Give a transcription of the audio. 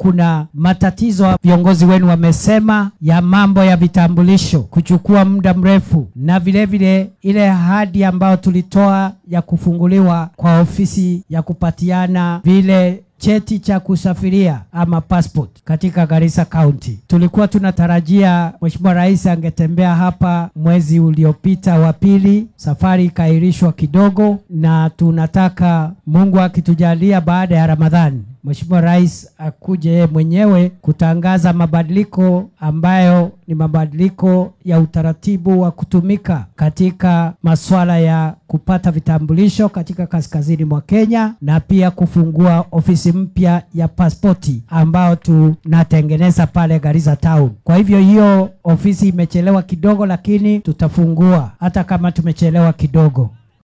kuna matatizo viongozi wenu wamesema ya mambo ya vitambulisho kuchukua muda mrefu, na vile vile ile ahadi ambayo tulitoa ya kufunguliwa kwa ofisi ya kupatiana vile cheti cha kusafiria ama passport katika Garissa County. Tulikuwa tunatarajia Mheshimiwa Rais angetembea hapa mwezi uliopita wa pili, safari ikaahirishwa kidogo, na tunataka Mungu akitujalia baada ya Ramadhani Mheshimiwa Rais akuje yeye mwenyewe kutangaza mabadiliko ambayo ni mabadiliko ya utaratibu wa kutumika katika masuala ya kupata vitambulisho katika kaskazini mwa Kenya na pia kufungua ofisi mpya ya pasipoti ambao tunatengeneza pale Garissa Town. Kwa hivyo hiyo ofisi imechelewa kidogo, lakini tutafungua hata kama tumechelewa kidogo.